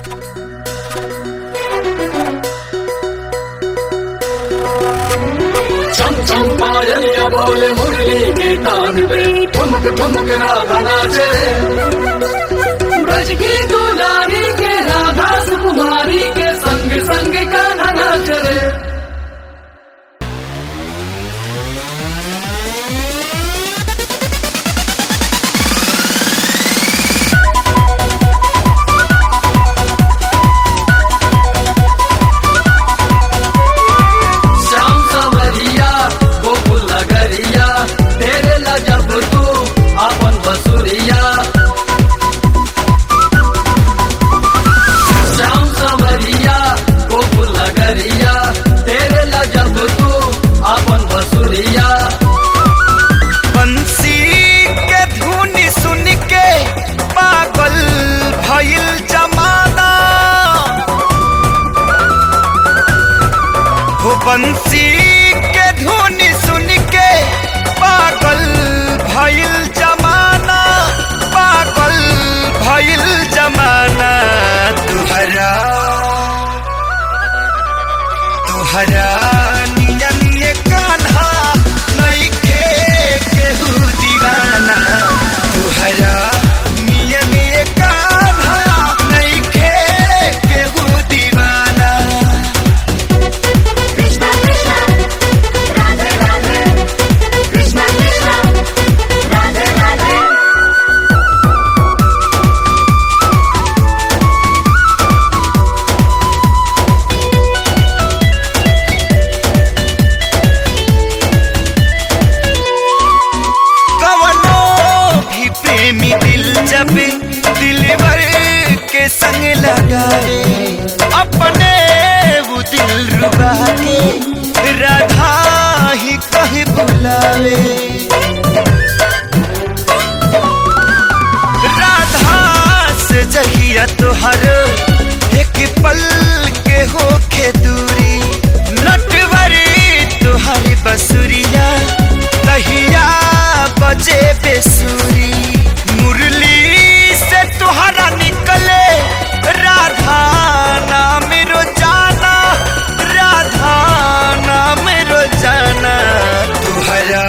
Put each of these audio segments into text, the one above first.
चम चम पायलिया बोले मुरली के तान पे ठुमक ठुमक राधा नाचे ब्रज की दुलारी के राधा सुकुमारी के संग संग कान्हा नाच रे श्याम सवरिया गोकुल नगरिया तेरे ला जब तू अपन बसुरिया श्याम सवरिया गोकुल नगरिया तेरे ला जब तू अपन बसुरिया बंसी के धुन सुन के पागल भइल जमाना हो बंसी के धुन सुन के पागल भइल जमाना पागल भइल जमाना तुहरा तुहरा नियन ये कान्हा नइखे केहू दीवाना तुहरा नियन ये कान्हा नइखे केहू दीवाना Krishna Krishna Radhe Radhe Krishna Krishna Radhe Radhe कवनो भी प्रेमी दिल जब दिलवर के संग लगाए अपने वो दिल रुबा के राधा ही कहे बुलावे राधा से जहिया तोहर एक पल के होखे दूरी नटवरी तुहरी बसुरिया तहिया बजे बेसुरी मुरली से तुहरा निकले राधा नाम रोजाना राधा नाम रोजाना तुहरा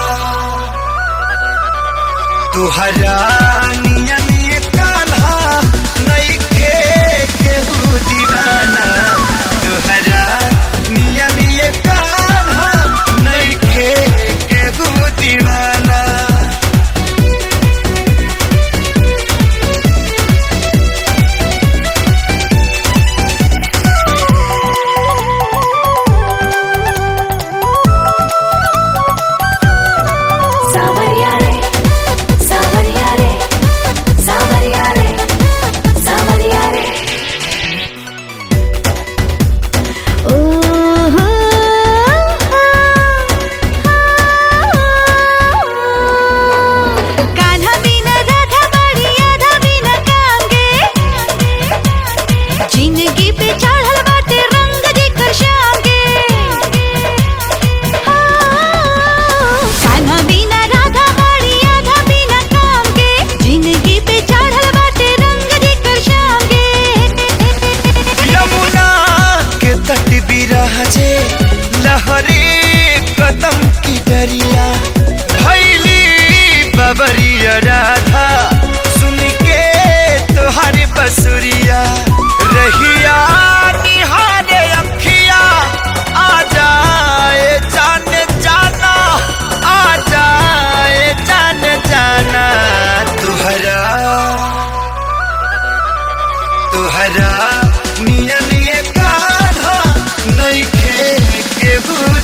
तुहरा नियन ये कान्हा नइखे केहू दीवाना तुहरा नियन ये कान्हा नइखे केहू दीवाना Savaria re Savaria re Savaria re Savaria re Oh Kanha बिना राधा बड़ी आधा बिना काम गे जिंदगी पे चढ़ल बाटे रंग जेकर शाम गे कान्हा बिना राधा बड़ी आधा बिना काम गे जिंदगी पे चढ़ल बाटे रंग जेकर शाम गे यमुना के तट बिराजे लहरे कदम की डरिया भैली बबरिया राधा सुन के तुहारी बसुरिया रहिया निहारे अखिया आ जाए जान जाना आ जाए जान जाना तुहरा तुहरा नियन ये कान्हा नइखे केहू